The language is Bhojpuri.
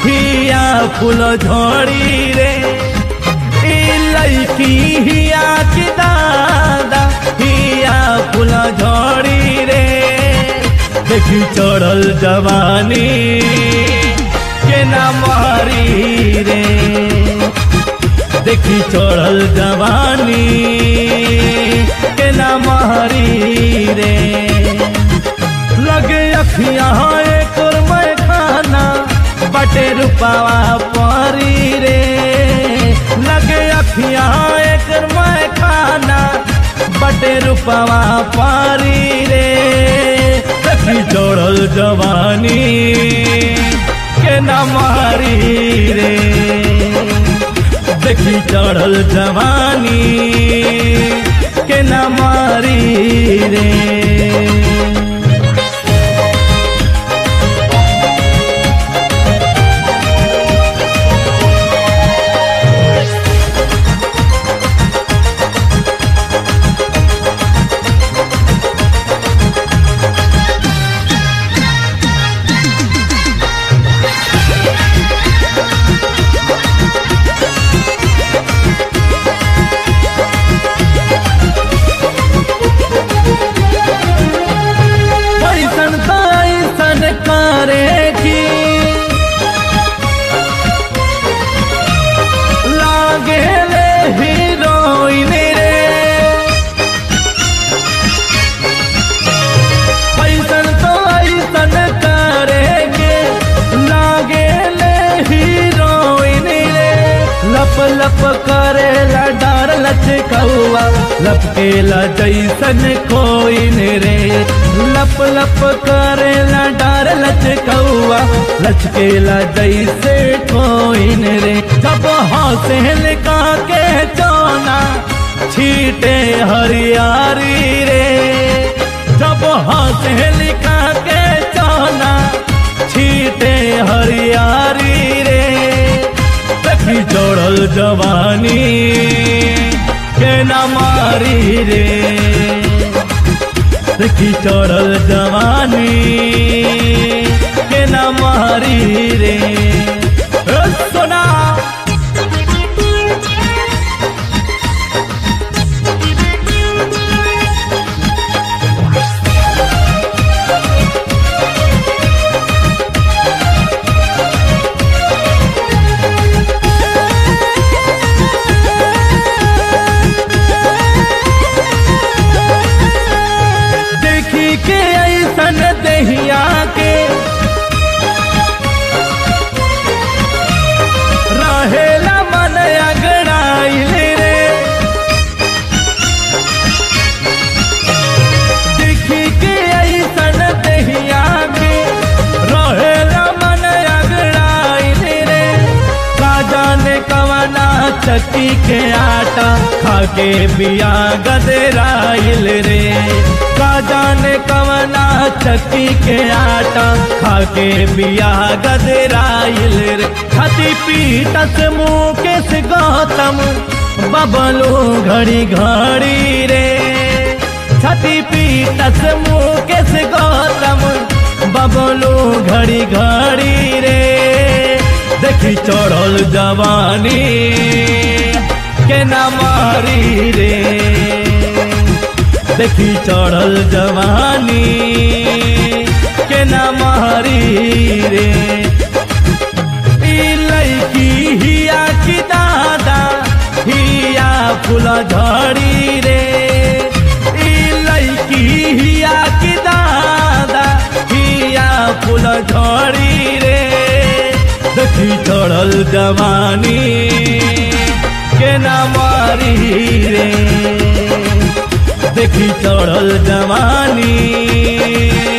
हिया फूल झड़ी रे ई लड़की हिया की दादा हिया फूल झड़ी रे देखी चढ़ल जवानी के ना मारी रे देखी चढ़ल जवानी के ना मारी रे लगे अखियाँ एक और मैं खाना बटे रुपावा परी रे लगे अखियाँ एक और मैं खाना बटे रुपावा पारी रे देखी चढ़ल जवानी के ना मारी रे देखी चढ़ल जवानी के न मारी रे ऐसन तो ऐसन करे की लागे ले हीरोइन रे ऐसन तो ऐसन करे के लागे ले हीरोइन रे लप लप करे ला डार लचकौआ लपकेला जैसन कोइन रे लप लप करे ला डार लचकौआ लचकेला जैसे कोइन रे जब हंसे लिका के चोना छीटे हरियारी रे जब हंसे लिका के चोना छीटे हरियारी रे देखी जोड़ल जवानी के न मारी रे देखी चढ़ल जवानी के न मारी रे ओ सोना देखी के ऐसन दहिया के रहेला मन अगड़ाइल रे देखी के ऐसन दहिया के रहेला मन अगड़ाइल रे का जाने कवना चक्की के आटा खाके बिया गदराइल रे का जाने कवना चक्की के आटा खाके बिया गदराइल रे छाती पीटस मुकेश गौतम बबलू घड़ी घड़ी रे छाती पीटस मुकेश गौतम बबलू घड़ी घड़ी रे देखी चढ़ल जवानी के न मारी रे देखी चढ़ल जवानी के न मारी रे ई लड़की हिया की दादा हिया फूल झड़ी रे ई लड़की हिया की दादा हिया फूल झड़ी रे देखी चढ़ल जवानी के न मारी रे देखी चढ़ल जवानी